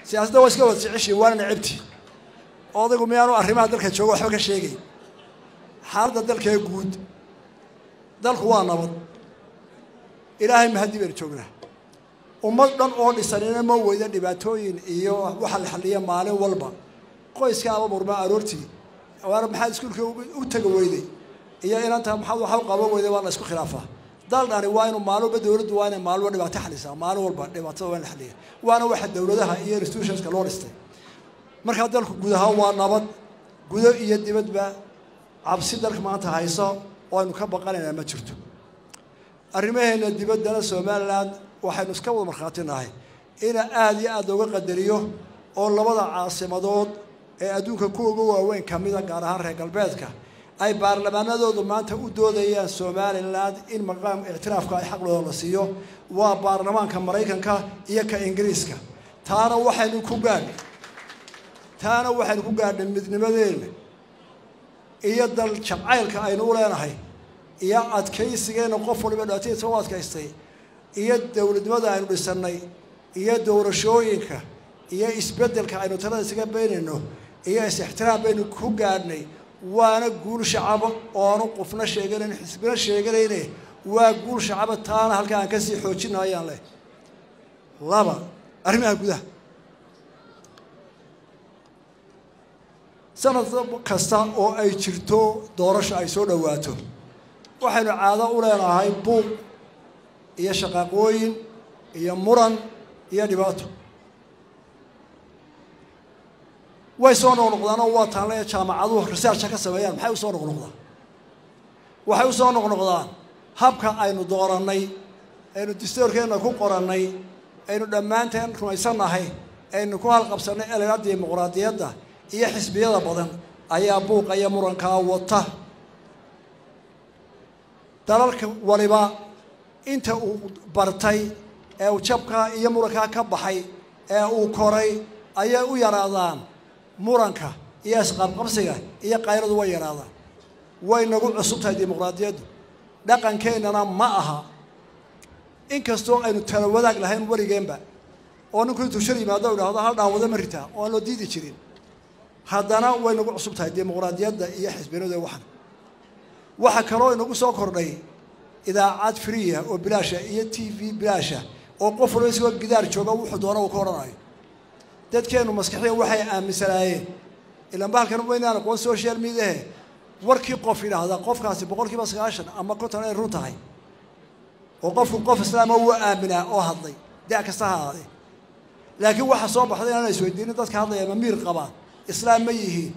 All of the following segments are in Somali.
siyaasadda waa iska wada jeceshiin waana necabti odaygu miyaanu arrimaha dalka jooga waxba ka sheegay xaaladda dalkee guud dalku waa nabad ilaahay mahadii baynu joognaa ummad dhan oo dhisanina ma weyda dhibaatooyin iyo waxa la xalliya maalin walba qoyska aba murma aroortii waana maxaad iskuulka u taga weyday iyo inanta maxaad waxa u qaban weyday waa la isku khilaafaa dal dhani waa inu maalin walba dowladdu waa inay maalin walba dhibaato xalisaa maalin walba dhibaatada waa in la xaliya waana waxa dowladaha iyo institutionska loo dhistay markaa dalku guud ahaan waa nabad gudo iyo dibadba cabsi dalka maanta hayso oo aynu ka baqanaynaa ma jirto arrimaheena dibaddana somalilan waxaynu iska wada markhaati nahay ina aada iyo aada looga qadariyo oo labada caasimadood ee adduunka ku uga waaweyn ka mida gaar ahaan reer galbeedka ay baarlamaanadoodu maanta u doodayaan somalilan in maqaam ictiraafka ay xaqlooda la siiyo waa baarlamaanka maraykanka iyo ka ingiriiska taana waxaynu ku gaadhay taana waxaynu ku gaadhay midnimadeena iyo dal jabcaylka aynu u leenahay iyo adkaysigeena qof waliba dhibaatadiisa u adkaystay iyo dowladnimada aynu dhisannay iyo doorashooyinka iyo isbeddelka aynu talada isaga beynayno iyo is-ixtiraam baynu ku gaadhnay waana guul shacaba oonu qofna sheeganayn xisbina sheeganayne waa guul shacaba taana halka aan kasii xoojina ayaan leh laba arrimaha gudaha sanad kasta oo ay jirto doorasho ay soo dhowaato waxaynu caado u leenahay buuq iyo shaqaaqooyin iyo muran iyo dhibaato way soo noqnoqdaan oo waa taanle jaamacaduhu researcha ka sameeyaan maxay usoo noqnoqdaan waxay usoo noqnoqdaan habka aynu doorannay aynu distoorkeenna ku qorannay aynu dhammaanteen rumaysannahay aynu ku halqabsannay elena dimuqraadiyadda iyo xisbiyada badan ayaa buuqa iyo murankaa wata dalalka waliba inta uu bartay ee uu jabkaa iyo murankaa ka baxay ee uu koray ayay u yaraadaan muranka iyo isqabqabsiga iyo qayradu way yaraadaan way nagu cusub tahay dimuqraadiyaddu dhaqankeennana ma aha inkastoo aynu tala wadaag lahayn weligeenba oo ninku intuu shar yimaado idhaahdo hal dhaawado ma ritaa oo aan loo diidi jirin haddana way nagu cusub tahay dimuqraadiyadda iyo xisbinadu waxan waxaa kaloo inagu soo kordhay idaacad friya oo bilaasha iyo t v bilaasha oo qof walba isagoo gidaar jooga wuxuu doona uu ka odhanayo dadkeennu maskaxiya waxay aaminsanaayeen ilaan bahalkan waynaan aqoon social mediahe warkii qof yidhaahdaa qofkaasi boqol kiiba sagaashan ama konton ay run tahay oo qofku qof islaama wuu aaminaa oo hadlay da' kasta ha ahaadee laakiin waxaa soo baxday inaan isweydiinin dadka hadlaya ma miir qabaan islaam ma yihiin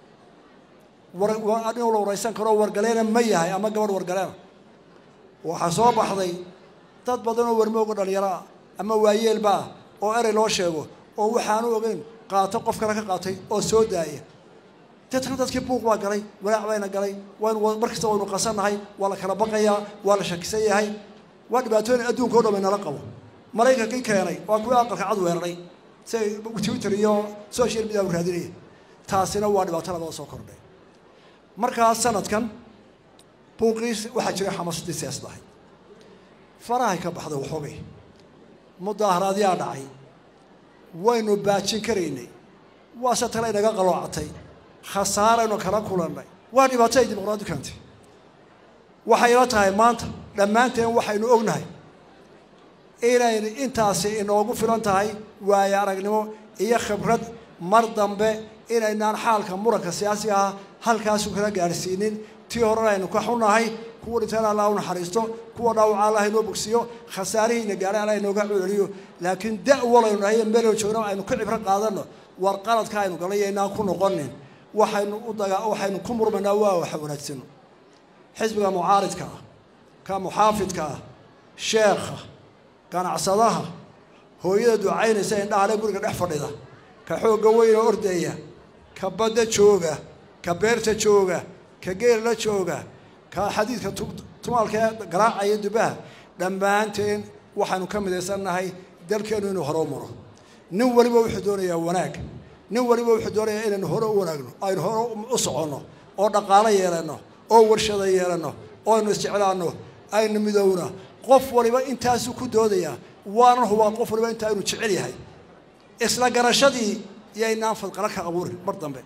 war inuu la waraysan karo wargaleena ma yahay ama gabadh wargaleena waxaa soo baxday dad badan oo warmooga dhalinyaro ah ama waayeelba ah oo erey loo sheego oo waxaanu ogeyn qaato qof kale ka qaatay oo soo daaya deetna dadkii buuq baa galay walaac bayna galay waynu mar kasta waynu qasannahay waa la kala baqayaa waa la shakisan yahay waa dhibaatooyin adduunka o dhan bay nala qabo maraykankii keenay waa kuwii aqalka cad weeraray si ay twitter iyo social media u raadinaya taasina waa dhibaato labada soo kordhay markaa sanadkan buuqii waxaa jiray xamaasadii siyaasad ahayd farahay ka baxday waxoogay mudaaharaadyaa dhacay waynu baajin karaynay waase tale inaga qaloocatay khasaaraynu kala kulannay waa dhibaato ay dimuqraadi keentay waxayna tahay maanta dhammaanteen waxaynu ognahay inaynu intaasi inoogu filan tahay waayo aragnimo iyo khibrad mar dambe inaynaan xaalka muranka siyaasiga ah halkaasu kala gaadhsiinin tii horena aynu ka xunahay kuwa dhintaan allah u naxariisto kuwa dhaawaca allah inoo bogsiyo khasaarihiina gaadhay allah inooga celeliyo laakiin da' walaynu nahay meelaynu joogna aynu ka cibro qaadanno war qaladka aynu galay inaan ku noqonin waxaynu u daga waxaynu ku murmaynaa waa waxa wanaagsan xisbiga mucaaridka ah ka muxaafidka ah sheekha ganacsadaha hooyada ducaynaysa indhahale guriga dhex fadhida ka xoogga weyna ordaya ka badda jooga ka beerta jooga ka geella jooga ka xadiidka tumaalka ee garaacaya dubaha dhammaanteen waxaanu ka midaysannahay dalkeennu inuu hore u maro nin waliba wuxuu doonayaa wanaag nin waliba wuxuu doonayaa inaynu hore u wanaagno aynu hore u soconno oo dhaqaalo yeelanno oo warshada yeelanno oo aynu isjeclaanno aynu midowna qof waliba intaasuu ku doodayaa waanan hubaa qof waliba intaa inuu jecel yahay isla garashadii yaynaan fadqalo ka abuurin mar dambe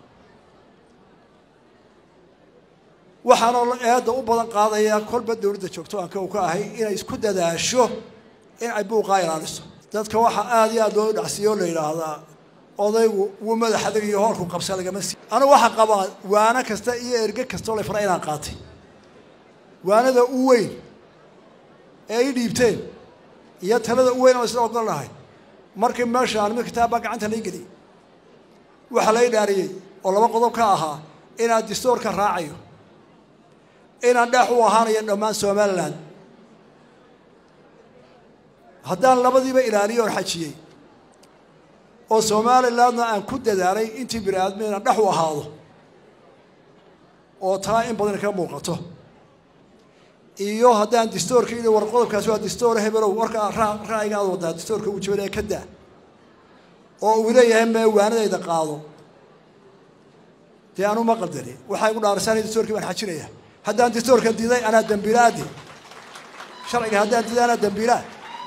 waxaanoo eedda u badan qaadaya kolba dowladda joogto aan kow ka ahay inay isku dadaasho in ay buuqaa ilaaliso dadka waxaa aada iyo aada loo dhacsiiyo o la yidhaahdaa odaygu wuu madax adag iyo hoolku qabsa lagama sii anigu waxaa qabaa waano kasta iyo erge kastoo la fara inaan qaatay waanada u weyn ee ay dhiibteen iyo talada u weyn oo isla ogol lahay markii meeshaan mid kitaab baa gacanta lai geliyay waxaa la idhaariyey oo laba qodob ka ahaa inaad distoorka raacayo inaan dheex u ahaanayo dhammaan somalilan haddaan labadiiba ilaaliyo oon xajiyey oo somalilandna aan ku dadaalay intii bini aadmi inaan dhex u ahaado oo taa in badan ka muuqato iyo haddaan distoorka ii war qodobkaasi waa distoor hebelow warkaa ra'yiga aad wadaa distoorka uu jabinaya ka daa oo uu leeyahay mee waanadayda qaado dee anu ma qaldani waxaa igu dhaarasaan distoorkii baan xajinaya haddaan distoorka diiday anaa dambiilaadi sharciga haddaan diiday anaa dambiilaa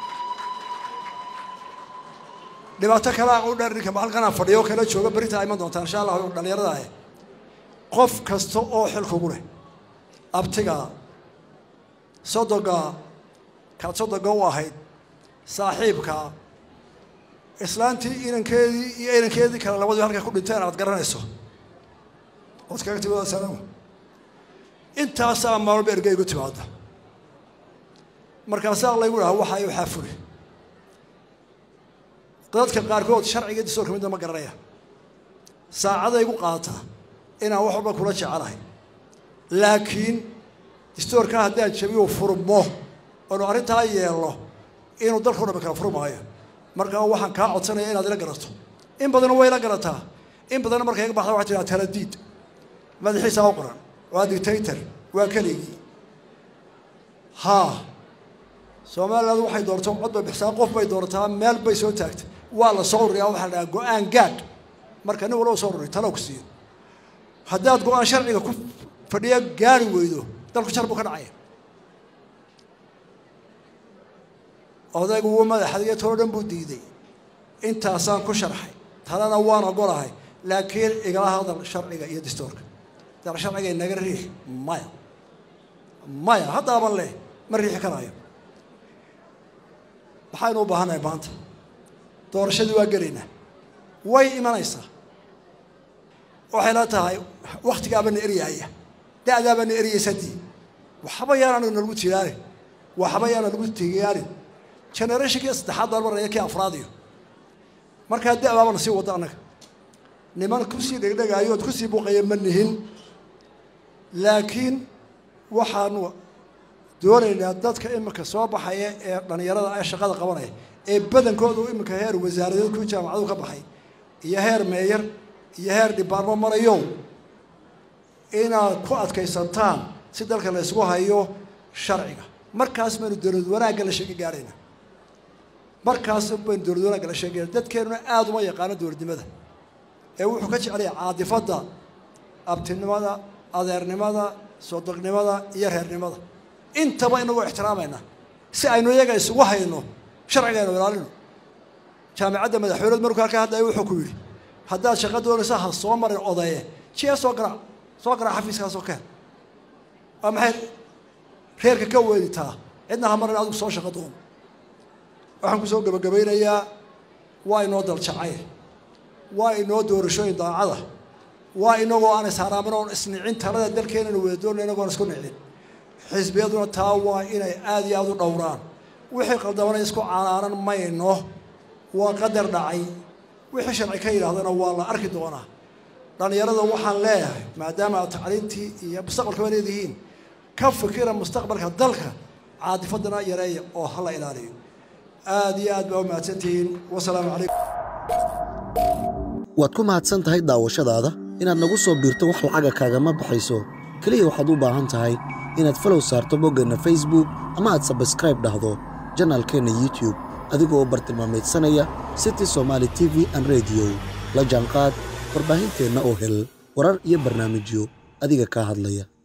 dhibaato kalea u dheer ninka halkanaan fadhiyo kala jooga berinta iman doontaan insha allah dhallinyarada ah qof kasta oo xil kugu leh abtiga sodoga kaad sodoga u ahayd saaxiibka islaantii inankeedii iyo inankeedii kale labadii halka ku dhinteen aad garanayso ood kaga timid salaam intaasaa maalba erga igu timaada markaasaa laygu dhaha waxaa waxaa fuli dadka qaarkood sharciga distoorka midna ma garanaya saacaday igu qaadataa inaan wax walba kula jecelahay laakiin distoorka haddaan jabiyo furmo oonu arrintaa yeelno inuu dalkao dhan kala furmaayo markaa waxaan kaa codsanaya inaad ila garato in badanna way ila garataa in badanna markay iga baxda waxay tiraa taladiid madaxiisaa u qoran waa dictator waa keligii haa somaliland waxay doorto cod bay bixsaa qof bay doorataa meel bay soo taagtay waa la soo ururiyaa waxaa la dhahaa go-aan gaadh marka nin walba soo ururiy talo ku siiyo haddaad go-aan sharciga ku fadhiya gaari weydo dalku jar buu ka dhacaya odaygu wuu madaxadiyo tolo dhan buu diiday intaasaan ku sharxay talena waan ogolahay laakiin igala hadal sharciga iyo distoorka dal sharciga inaga riix maya maya haddaaban leh ma riixi karaayo maxaynu u baahannahay maanta doorashadii waa gelaynaa way imanaysaa waxay la tahay waktigaabaana eryaaya da-daabaana eryaysadii waxba yaana nalagu tigaarin waxba yaana lagu tigaarin generationkii saddexaad baan maraya kii afraadiyo markaa da-baaba na sii wada annaga niman kusii dhegdhegaayo ood kusii buuqaya ma nihin laakiin waxaanu doonaynaa dadka iminka soo baxaya ee dhallinyarada ee shaqada qabanaya ee badankoodu iminka heer wasaaradeed ku jaamacadu ka baxay iyo heer meeyar iyo heer dhibaarmo marayo inaad ku adkaysantaan si dalka la ysgu hayo sharciga markaas baynu dowlad wanaagga la sheegi gaarayna markaas baynu dowlad wanaagga la sheegayna dadkeenuna aada uma yaqaano dowladnimada ee wuxuu ka jecelaya caadifadda abtinimada adeernimada sodognimada iyo reernimada intaba inagoo ixtiraamayna si aynu iyaga isugu hayno sharciga aynu ilaalino jaamicadda madaxweyneed markuu halkaa hadlaya wuxuu ku yidhi haddaad shaqo doonaysa ha soo marin odaye jia soo garaac soo garaac xafiiskaasoo keen waa maxay reerka ka weelitaa cidna ha marin adigu soo shaqo doono waxaan kusoo gebagabaynayaa waa inoo daljacay waa inoo doorashooyin daacada waa inagoo aan isharaamin oon isnicin talada dalkeenana wada doonay inagoon isku nicin xisbiyaduna taa waa inay aada iyo aada u dhowraan wixii qaldamana isku canaanan mayno waa qadar dhacay wixii sharci ka yidhahdana waa la arki doonaa dhallinyarada waxaan leeyahay maadaama aad tacliintii iyo mustaqbalkaba leedihiin ka fikira mustaqbalka dalka caadifadana yareeya oo hala ilaaliyo aada iyo aad baa u mahadsantihiin wasalaamu calaykum waad ku mahadsan tahay daawashadaada inaad nagu soo biirto wax lacaga kaagama baxayso keliya waxaad u baahan tahay inaad falow saarto boggeenna facebook ama aad sabskraib dhahdo janaalkeenna youtube adigoo bartilmaameedsanaya city somaali t v an rediyo la jaanqaad warbaahinteenna oo hel warar iyo barnaamijyo adiga kaa hadlaya